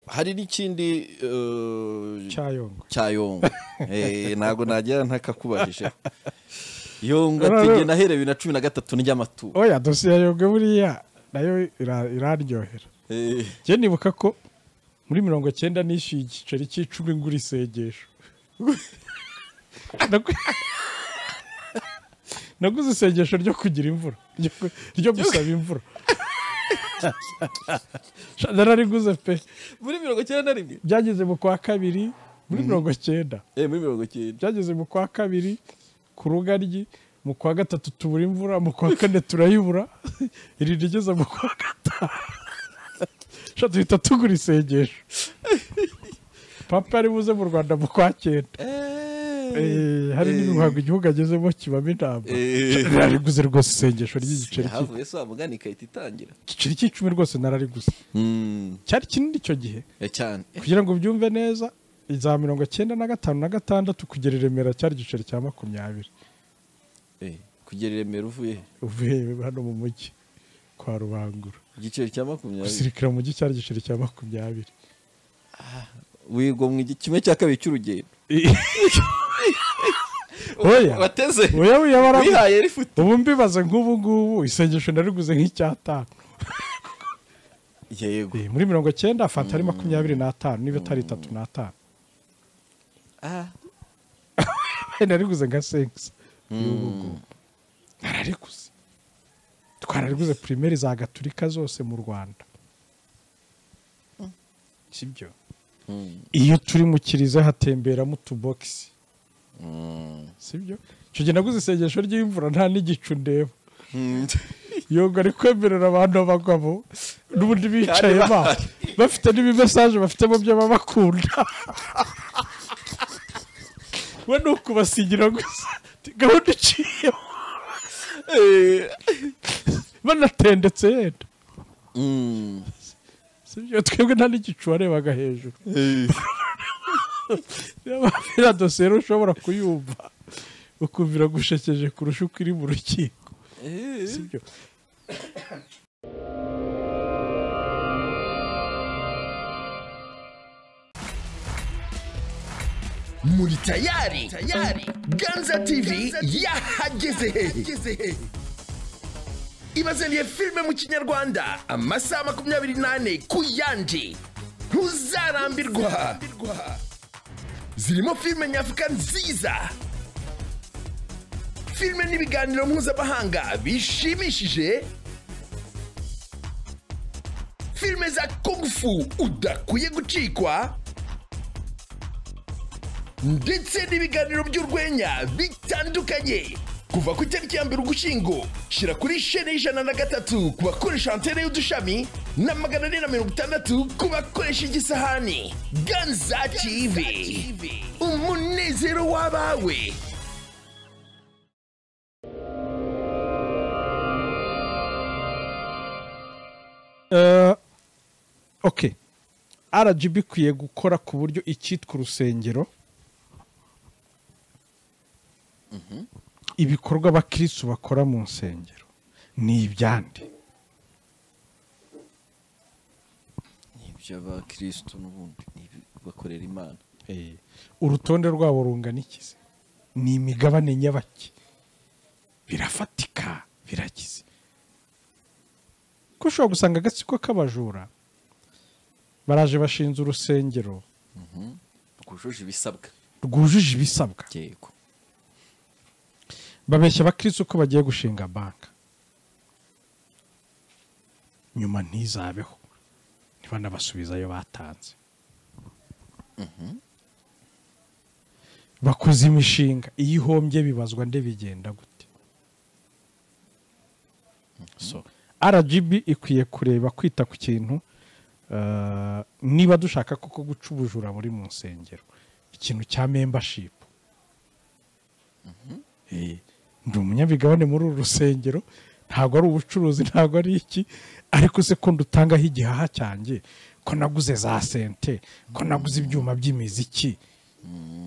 hari n'ikindi eh, cyayongo cya yongo Eh, ntabwo nagira ntakakubajije yongo No, no, ati no. njye nahereye bibiri na cumi na gatatu ry'amatora oya dosiye ya yongo buriya nayo ira- iraryohera Eh, njye nibuka ko muri mirongo cyenda nishyuye igiceri cy'icumi ngura isengesho Nagu- naguze isengesho ryo kugira imvura ryo ku- ryo gusaba imvura Sha, narariguze pe muri mirongo icyenda na rimwe byageze mu kwa kabiri muri mirongo cyenda Eh, muri mirongo icyenda byageze mu kwa kabiri ku rugaryi mu kwa gatatu tubura imvura mu kwa kane turayibura iri rigeze mu kwa gatanu Sha, duhita tugura isengesho papa ari buze mu rwanda mu kwa cyenda Eh, hari n'imihango igihugu agezemo kibamo inama Eh. narariguze rwose isengesho ry'igiceri cy'i- havuye se wa mugani ikahita itangira igiceri cy'icumi rwose narariguze Mm, cyari kinini icyo gihe eh, cyane kugira ngo ubyumve neza za mirongo cyenda na gatanu na gatandatu kugera i remera cyari igiceri cya makumyabiri Eh, kugera i remera uvuye he? uvuye hano mu mujyi kwa rubangura igiceri cya makumyabiri gusirikira mu mujyi cyari igiceri cya makumyabiri wigomwa igi- kimwe cya kabiri cy'urugendo Oya. wateze oya oya bara wihaye rifuti ubu mbibaze nk'ubu ngubu isengesho nariguze nk'icyatanu yego Eh, muri mirongo cyenda afata ari makumyabiri n'atanu niba atari itatu n'atanu Ah, nariguze nka sekisi y'ubu ngubu narariguze twarariguze pirimeri za gaturika zose mu rwanda sibyo mm, iyo turi mu kiriza hatemberamo utubogisi mm. sibyo icyo gihe naguze isengesho ry'imvura nta n'igicu ndeba Mm. yongo ari kwemerera abantu b'abagabo n'ubundi bicaye Kandi ba bafite n'ibimesaje bafite mu byo baba bakunda we ni ukubasigira gusa Ati, gahunda iciyeho Eh, banatendetse yenda mm. sibyo twebwe nta n'igicu warebaga hejuru Eh, iriya dosiye rero ushobora kuyumva ukumva iragushekeje kurusha uko iri mu rukiko eh. sibyo muri tayari tayari ganza tv yahageze hehe ibazaniye filime mu kinyarwanda amasaha makumyabiri n'ane ku yandi ntuzarambirwa zirimo filime nyafurika nziza filime n'ibiganiro mpuzamahanga bishimishije filime za kungufu udakwiye gucikwa ndetse n'ibiganiro by'urwenya bitandukanye kuva ku itariki ya mbere ugushyingo shyira kuri shene y'ijana na gatatu ku bakoresha antene y'udushami na magana ane na mirongo itandatu ku bakoresha igisahani ganza tv umunezero w'abawe Eh, ok rgb ikwiye gukora ku buryo icyitwa urusengero ibikorwa abakirisitu bakora mu nsengero ni ibyandi ibyo abakirisitu n'ubundi ni ibi bakorera imana urutonde rwabo rungana ikize ni imigabane nyabaki birafatika birakize ko ushobora gusanga agatsiko k'abajura baraje bashinze urusengero rwujuje ibisabwa rwujuje ibisabwa yego babeshya abakirisitu ko bagiye gushinga banki nyuma ntizabeho ntibanabasubize ayo batanze bakoze imishinga iyo ihombye bibazwa nde bigenda gute so rgb ikwiye kureba kwita ku kintu eh, niba dushaka koko guca ubujura muri mu nsengero ikintu cya membership Eh, ndi umunyamigabane muri uru rusengero ntabwo ari ubucuruzi ntabwo ari iki ariko se ko ndutangaho igihaha cyanjye ko naguze za sente ko naguze ibyuma by'imiziki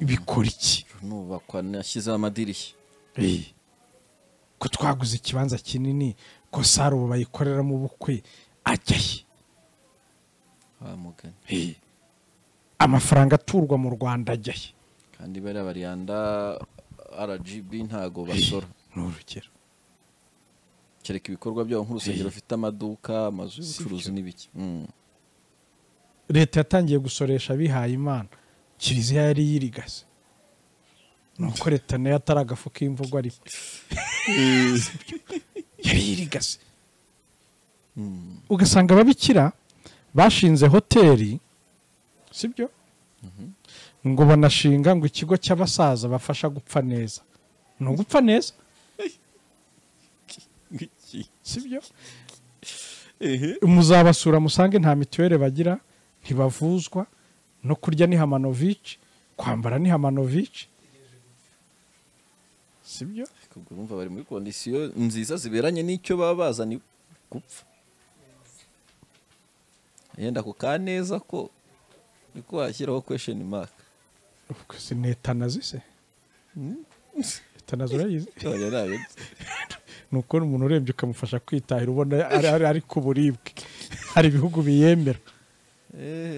bikora iki nubakwa nashyizeho amadirishya Eh, ko twaguze ikibanza kinini ko saro bayikoreramo ubukwe ajya he wa mugani Eh, amafaranga aturwa mu rwanda ajyahe kandi bariya bariyanda rgb ntago basora ni urugero kereka ibikorwa byabo nk'urusengero rufite amaduka amazu y'ubucuruzi n'ibiki Mm. leta yatangiye gusoresha abihaye imana kiliziya yari yirigase nuko leta nayo atari agafu k'imvugo ariko yari yirigase ugasanga ababikira bashinze hoteli sibyo ngo banashinga ngo ikigo cy'abasaza bafasha gupfa neza ni ugupfa neza sibyo muzabasura musange nta mituweli bagira ntibavuzwa no kurya ni hamanovici kwambara ni hamanovici sibyo ubwo urumva bari muri kondisiyo nziza ziberanye n'icyo baba bazanye gupfa yenda ku kaneza ko niko washyiraho kwesheni maka Ubwo si ni etanazi se etanazi urayizi none nayo ni ukubona umuntu urebye ukamufasha kwitahira ubona ari, ari, ari ku buribwe hari ibihugu biyemera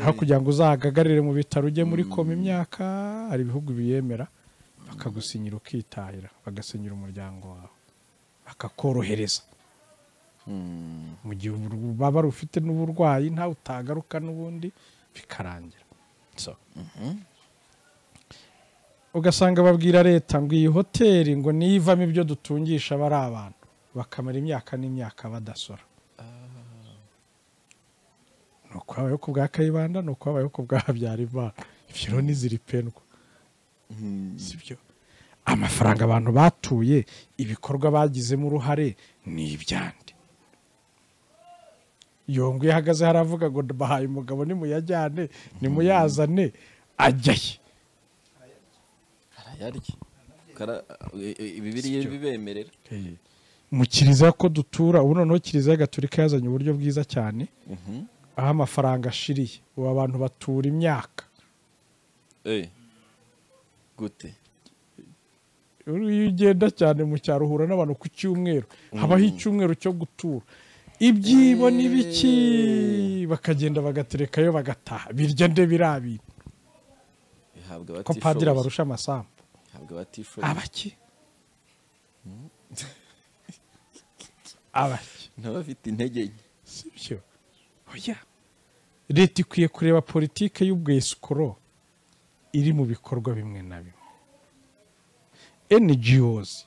aho kugira ngo uzahagagarire mu bitaro ujye muri koma imyaka hari ibihugu biyemera bakagusinyira ukitahira bagasinyira umuryango wawe bakakorohereza mu gihe ubur- baba ufite n'uburwayi ntawe utagaruka n'ubundi bikarangira So. ugasanga babwira leta ngo iyi hoteli ngo niyivamo ibyo dutungisha aba ari abantu bakamara imyaka n'imyaka badasora ni ukwabayeho ku bwa kayibanda ni ukwabayeho ku bwa habyarimana ibyo rero ntiziripendwa si byo amafaranga abantu batuye ibikorwa bagizemo uruhare ni ibyandi yongo iyo ahagaze haravuga ngo bahaye umugabo nimuyajyane nimuyazane ajyaye arayarya Kara- e- e- bibiriya bibemerera mu kiliziya ko dutura ubu noneho kiliziya gaturika yazanye uburyo bwiza cyane aho amafaranga ashiriye ubu abantu batura imyaka Eh. gute iyo ugenda cyane mu cyaro uhura n'abantu ku cyumweru habaho icyumweru cyo gutura ibyibo ni biki bakagenda bagaterekayo bagataha birya nde biriya bintu bihabwa ko padiri abatishoboye abarusha amasambu bihabwa abatishoboye abaki abaki n'abafite intege nke si byo oya leta ikwiye kureba politike y'ubwesikoro iri mu bikorwa bimwe na bimwe NGOs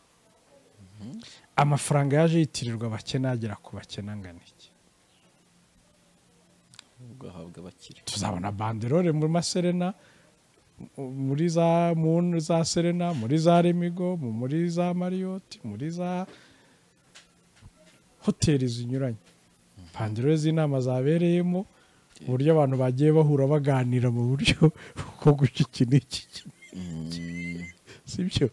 amafaranga yaje yitirirwa abakene agera ku bakene angana iki ahubwo ahabwa abakire tuzabona banderore muri maserena mu- muri za muntu za serena muri za remigo mu- muri za mariyoti muri za hoteli zinyuranye banderore z'inama zabereyemo uburyo abantu bagiye bahura baganira mu buryo bwo guca iki n'iki sibyo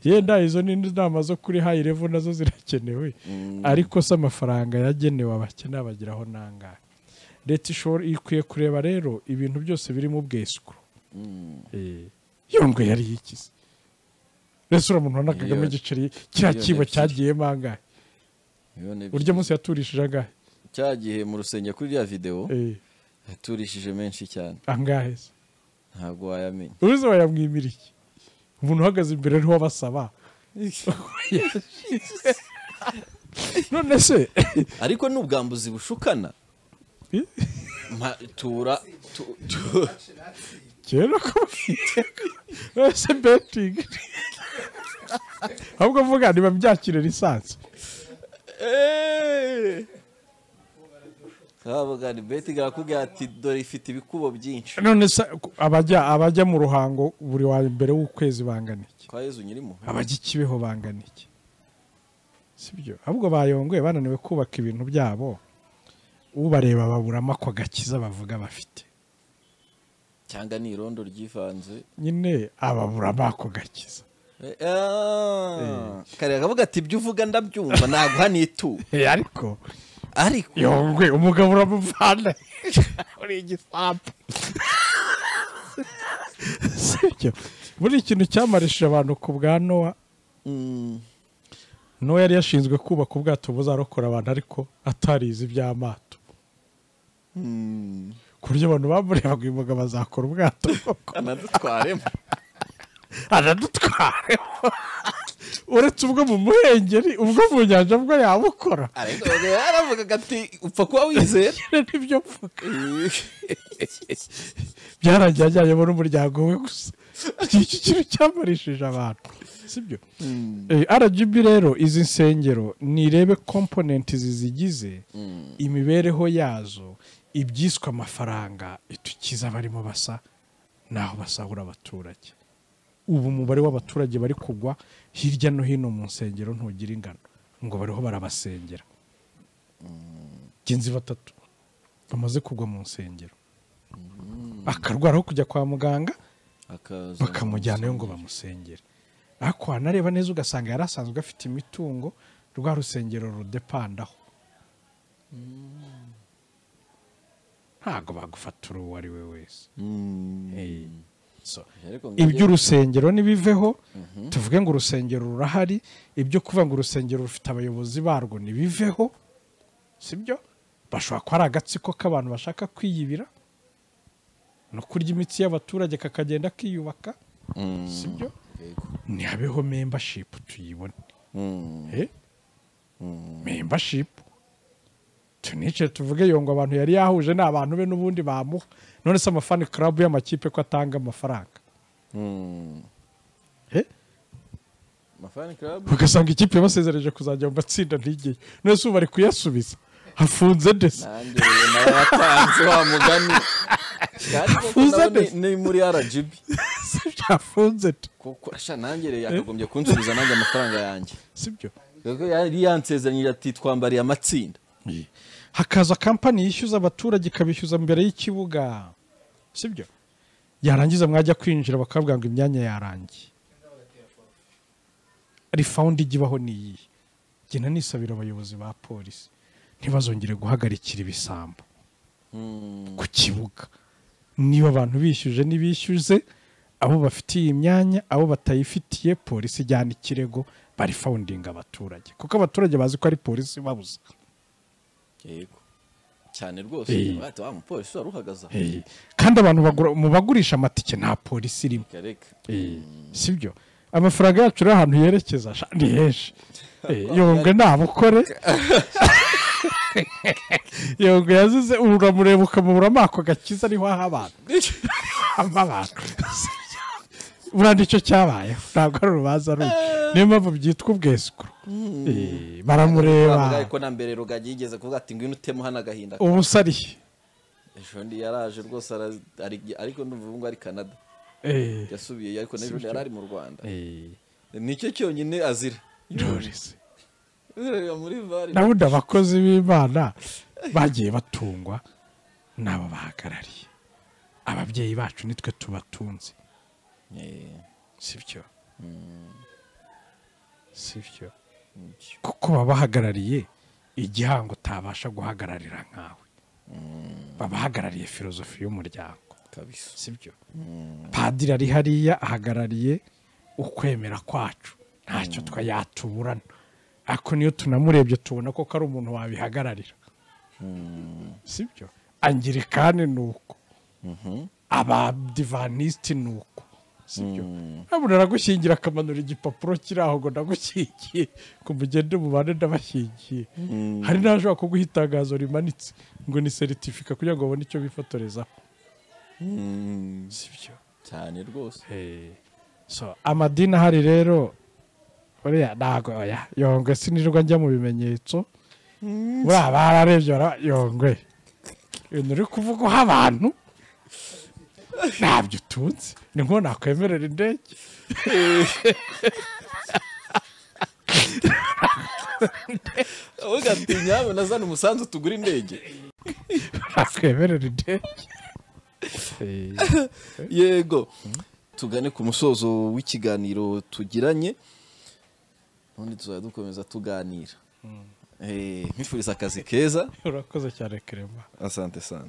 yenda izo ni inama zo kuri hayi revu nazo zirakenewe ariko se amafaranga yagenewe abakene abagiraho nangahe leta ishobora ikwiye kureba rero ibintu byose biri mu bwesikuru yongwe yari yikize mbese uriya muntu ubona kagame Miliyoni. igiceri kiriya Miliyoni kibo ebyiri. cyagiyemo angahe Miliyoni ebyiri. urya munsi yaturishije angahe cya gihe mu rusengero kuri rya videwo Eh, yaturishije menshi cyane angahe se ntabwo wayamenya uruzi wayamwimira iki umuntu uhagaze imbere ariho abasaba none se ariko n'ubwambuzi bushukana Ma- tura tu- tu- kera kubwira ese betingi ahubwo vuga niba byakire lisansi Eh! kabuga ni beti garakubwira ati dore ifite ibikubo byinshi none se ku- abajya abajya mu ruhango buri wa mbere w'ukwezi bangana iki kwa yezu nyirimo abajya i kibeho bangana iki sibyo ahubwo bayongoye bananiwe kubaka ibintu byabo ubareba baburamo ako gakiza bavuga bafite cyangwa ni irondo ryivanze nyine ababuramo ako gakiza Eh, ah. kare akavuga ati ibyo uvuga ndabyumva ntabwo hano itu Eh, ariko ariko yongwe umugabo uramuvana uri igisambu sibyo buri ikintu cyamarishije abantu ku bwa nowa Mm, nowa yari yashinzwe kubaka ubwato buzarokora abantu ariko atarizi iby'amato mm. ku buryo abantu bamurebaga imboga bazakora ubwato koko anadutwaremo aradutwareho uretse ubwo mu muhengeri ubwo mu nyanja bwo yabukora ariko yaravugaga ati upfa kuba wizera nibyo mvuga byarangiye ajyanyemo n'umuryango we gusa iki iki kintu cyamarishije abantu sibyo rgb rero izi nsengero nirebe komponenti zizigize imibereho yazo ibyiswe amafaranga itukiza abarimo basa n'aho basahura abaturage ubu umubare w'abaturage bari kugwa hirya no hino mu nsengero ntugira ingano ngo bariho barabasengera genzi batatu bamaze kugwa mu nsengero akarwara aho kujya kwa muganga Akaza bakamujyanayo ngo bamusengere ariko wanareba neza ugasanga yari asanzwe afite imitungo rwa rusengero rudepandaho ntabwo bagufatura uwo ari we wese Mm. Eh, so, Ariko ngo iby'urusengero ntibiveho tuvuge ngo urusengero rurahari ibyo kuvuga ngo urusengero rufite abayobozi barwo ntibiveho sibyo bashobora kuba ari agatsiko k'abantu bashaka kwiyibira no kurya imitsi y'abaturage kakagenda kiyubaka Mm. sibyo Yego. ntihabeho membership tuyibone Mm. Eh? membership tunice tuvuge yo ngo abantu yari yahuje ni abantu be n'ubundi bamuha none se amafani club y'amakipe ko atanga amafaranga Mm. Eh? Mafani Club ugasanga ikipe basezereje kuzajya mu matsinda ntigiye none se ubu bari kuyasubiza hafunze ndetse nanjye rero nawe yatanze wa mugani kandi koko Uza nawe neza. ni- ni muri rgb hafunze nde kuko sha nanjye rero yakagombye kunsubiza nanjye amafaranga yanjye sibyo kuko yari yansezeranyije ati twambariye amatsinda hakaza kampani yishyuza abaturage ikabishyuza mbere y'ikibuga sibyo yarangiza mwajya kwinjira bakabwira ngo imyanya yarangiye rifawundi ijya ibaho ni iyihe gena nisabira abayobozi ba polisi ntibazongere guhagarikira ibisambo ku kibuga niba abantu bishyuje n'ibishyuze abo bafitiye iyi myanya abo batayifitiye polisi ijyana ikirego barifawundinga abaturage kuko abaturage bazi ko ari polisi ibabuza yego cyane rwose Eh. ati wa mupolisi wari uhagaze aho Eh, kandi abantu bagura- mu bagurisha amatike nta polisi irimo Kareka. Eh, sibyo amafaranga yacu rero ahantu yerekeza sha, ni henshi Eh, yongwe ntabukore yongwe yazize ubu uramureba ukamubura amako gakiza ariho aha abantu hava abantu burandi icyo cyabayeho ntabwo ari urubanza rubi niyo mpamvu byitwa ubwesukuru Eh, Bavuga baramureba ko na mbere rugagi yigeze kuvuga ati ngwino utemu hano agahinda ubusa arihe ejo ndi yaraje rwose ara- ari- ariko ndumva ubu ngubu ari canada Eh, yasubiye ariko n'ejo ndi yari ari mu rwanda eh, nicyo cyonyine azira Knowless. Reba muri vari na bundi abakozi b'imana bagiye batungwa n'abo bahagarariye ababyeyi bacu nitwe tubatunze Eh, sibyo sibyo nibyo. kuko baba bahagarariye igihango utabasha guhagararira nkawe baba bahagarariye filozofi y'umuryango kabisa sibyo padiri ari hariya ahagarariye ukwemera kwacu ntacyo twa yatuburana ariko niyo tunamurebye tubona ko ari umuntu wabihagararira sibyo angirikani ni uko abadivanisiti ni uko sibyo ntabwo aragushyingira akamanura igipapuro kiri aho ngo ndagushyigiye ngo mugende mubane ndabashyigiye hari n'abashobora kuguha itangazo rimanitse ngo ni seritifika kugira ngo babone icyo bifotorezaho Mm, sibyo cyane rwose so amadini ahari rero buriya ntago oya yongwe sinirirwa njya mu bimenyetso buriya bararebye bara- yongwe ibintu uri kuvuga uha abantu ntabyo utunze ni nko nakwemerera indege uvuga ati nyawe nazana umusanzu tugura indege nakwemerera indege yego tugane ku musozo w'ikiganiro tugiranye ubundi tuzajya dukomeza tuganira Eh, nkwifuriza akazi keza urakoze cyane kerema asante sana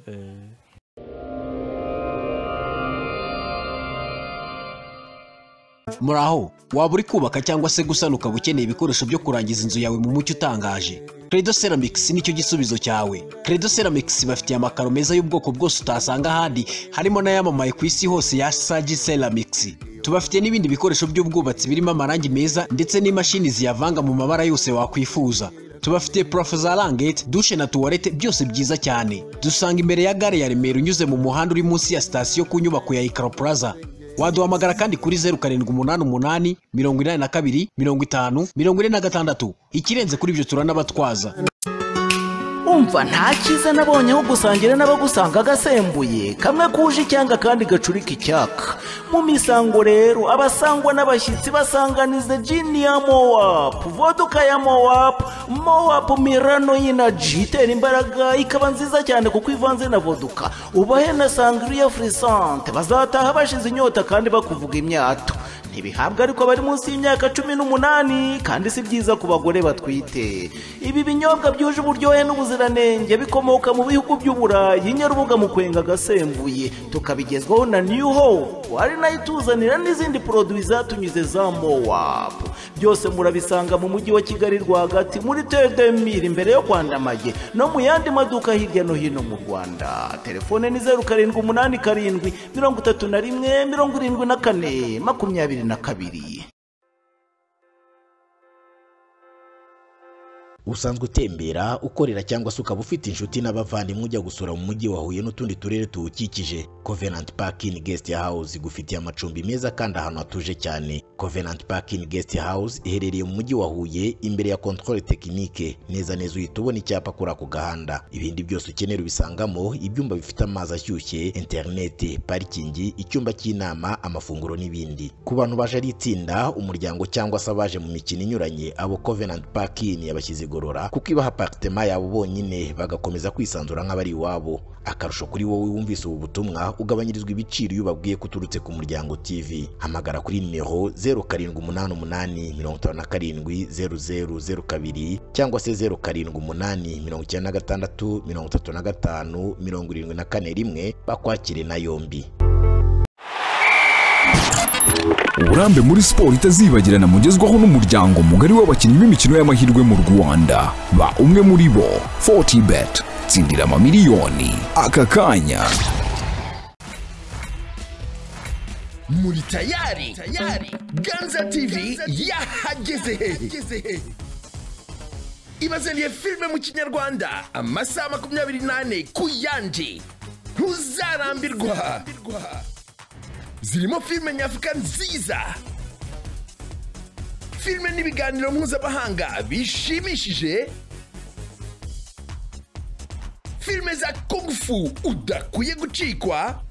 muri aho waba uri kubaka cyangwa se gusana ukaba ukeneye ibikoresho byo kurangiza inzu yawe mu mucyo utangaje credo ceramics nicyo gisubizo cyawe credo ceramics bafitiye amakaro meza y'ubwoko bwose utasanga ahandi harimo n'ayamamaye ku isi hose ya sagi ceramics tubafitiye n'ibindi bikoresho by'ubwubatsi birimo amarangi meza ndetse n'imashini ziyavanga mu mabara yose wakwifuza tubafitiye purafo za rangete dushe na tuwarete byose byiza cyane dusanga imbere ya gare ya remera unyuze mu muhanda uri munsi ya sitasiyo ku nyubako ya ikaro plaza waduhamagara kandi kuri zeru karindwi umunani umunani mirongo inani na kabiri mirongo itanu mirongo ine na gatandatu ikirenze kuri ibyo turanabatwaza umva nta cyiza nabonyeho gusangira n'abagusanga agasembuye kamwe kuje icyanga kandi gacurika icyaka mu misango rero abasangwa n'abashyitsi basanganize jini ya mowapu voduka ya mowapu mowapu mirano y'inaji itera imbaraga ikaba nziza cyane kuko ivanze na voduka ubahe na sangiriya furisante bazataha bashize inyota kandi bakuvuga imyato ntibihabwa ariko bari munsi y'imyaka cumi n'umunani kandi si byiza ku bagore batwite ibi binyobwa byuje uburyohe n'ubuziranenge bikomoka mu bihugu by'uburayi nyarubuga mu kwenga agasembuye tukabigezwaho na new hope ari nayo ituzanira n'izindi poroduwi zatunyuze za mowapu byose murabisanga mu mujyi wa kigali rwagati muri tedemiri imbere yo kwandamage no mu yandi maduka hirya no hino mu rwanda telefone ni zeru karindwi umunani karindwi mirongo itatu na rimwe mirongo irindwi na kane makumyabiri na kabiri usanzwe utembera ukorera cyangwa se ukaba ufite inshuti n'abavandimwe ujya gusura mu mujyi wa huye n'utundi turere tuwukikije covenant park in guest house igufitiye amacumbi meza kandi ahantu hatuje cyane covenant park in guest house iherereye mu mujyi wa huye imbere ya controle technique neza neza uhita ubona icyapa kuri ako gahanda ibindi byose ukenera ubisangamo ibyumba bifite amazi ashyushye internet parikingi icyumba cy'inama amafunguro n'ibindi ku bantu baje ari itsinda umuryango cyangwa se abaje mu mikino inyuranye abo covenant park in yabashyize kwigorora kuko ibaha aparitema yabo bonyine bagakomeza kwisanzura nk'abari iwabo akarusho kuri wowe wumvise ubu butumwa ugabanyirizwa ibiciro iyo ubabwiye ko uturutse ku muryango tv hamagara kuri nimero 0788570002 cyangwa se 0788635574 bakwakire na yombi uburambe muri siporo itazibagirana mugezwaho n'umuryango mugari w'abakinnyi b'imikino y'amahirwe mu rwanda ba umwe muri bo 40 bet tsindira amamiliyoni aka kanya muri tayari tayari ganza tv yahageze hehe ibazaniye filime mu kinyarwanda amasaha makumyabiri n'ane ku yandi ntuzarambirwa zirimo filime nyafurika nziza filime n'ibiganiro mpuzamahanga bishimishije filime za kungufu udakwiye gucikwa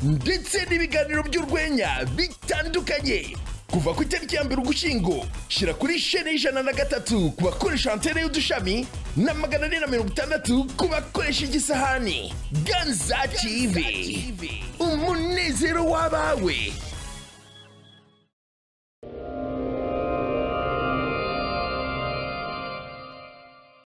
ndetse n'ibiganiro by'urwenya bitandukanye kuva ku itariki ya mbere ugushyingo shyira kuri shene y'ijana na gatatu ku bakoresha antene y'udushami na magana ane na mirongo itandatu ku bakoresha igisahani ganza tv umunezero w'abawe